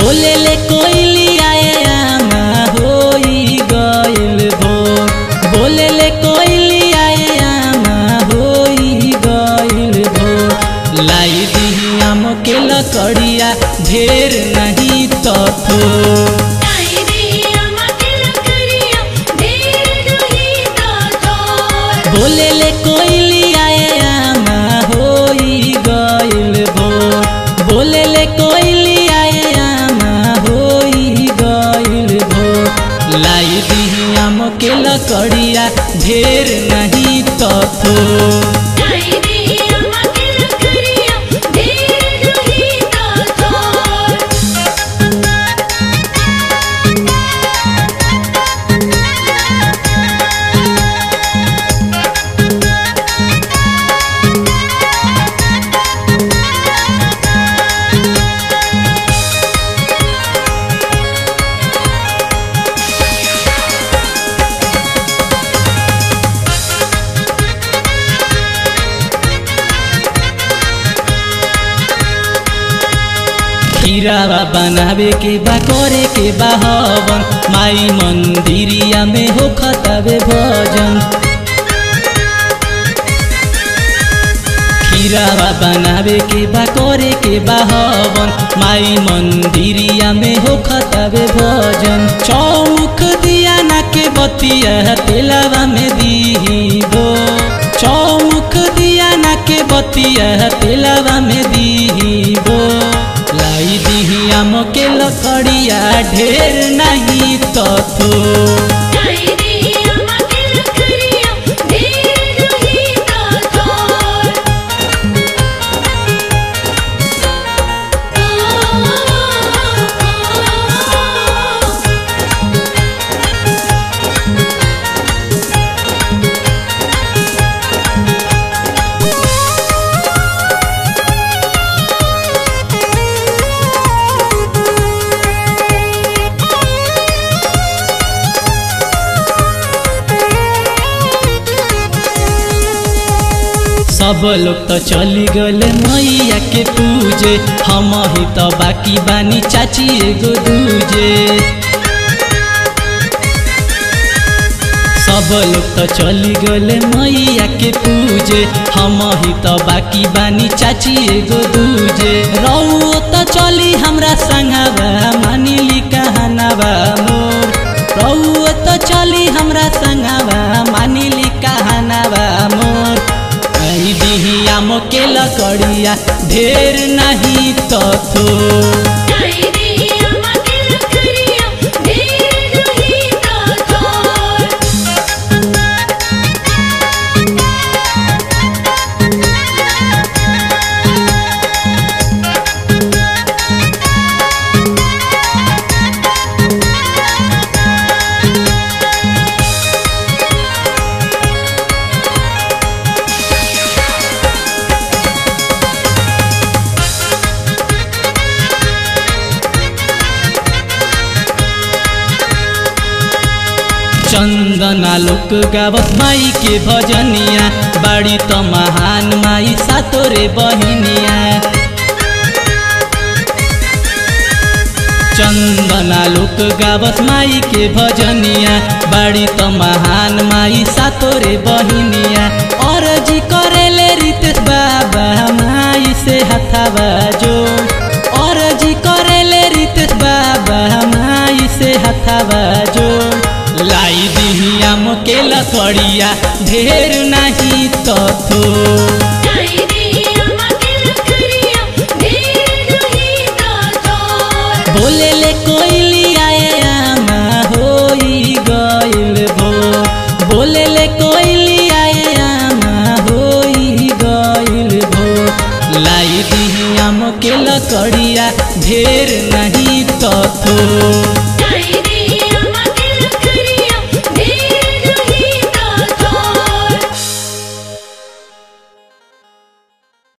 बोले ले कोइलिया आमा होई गइल भोर बोले ले कोइलिया आमा होई गइल भोर लाई दी आम के लकड़िया ढेर नहीं तो थोर लाई दी अम्मा के लकड़िया ढेर नहीं तो थोर बोले ले कोइलिया आमा होई गइल भोर बोले ले कोइलिया आमा होई गइल भोर लाई दी आम के लकड़िया ढेर नहीं तो थोर लाई दी अम्मा के लकड़िया ढेर नहीं तो थोर खीरावा बनावे के बा करे के बा हवन माई मंदिरिया में हो खतावे भजन खीरावा बनावे के बा करे के बा हवन माई मंदिरिया में हो खतावे भजन चौमुख दिया ना के बतिया तेलावा में दीबो चौमुख दिया ना के बतिया तेलावा में दीबो लाई दिही आम के लकड़िया ढेर नहीं तो थो लाई दी अम्मा के लकड़िया ढेर नहीं तो थोर सब लोग तो चली गले मैया के पूजे हम ही तो बाकी बानी चाची एगो दूजे सब लोग तो चली गले मैया के पूजे हम ही तो बाकी बानी चाची एगो दूजे रौ तो चली हमरा संगवा मानिली कहनावा मोर रौ तो चली हमरा संगवा मानिली कहनावा मोर आई दिही आम के लकड़िया ढेर नहीं तो थो लाई दी अम्मा के लकड़िया ढेर नहीं तो थोर चंदना लोक गावत माई के भजनिया बाड़ी तो महान माई सातोरे बहिनिया चंदना लोक गावत माई के भजनिया बाड़ी तो महान माई सातोरे बहिनिया और जी करेले रितेश बाबा माई से हथावा जो और जी करेले रितेश बाबा माई से हथावा जो लाई दिही आम के लकड़िया ढेर नहीं तो थो लाई दी अम्मा के लकड़िया ढेर नहीं तो थोर बोले ले कोइलिया आमा होई गइल भोर बोले ले कोइलिया आमा होई गइल भोर लाई दिही आम के लकड़िया ढेर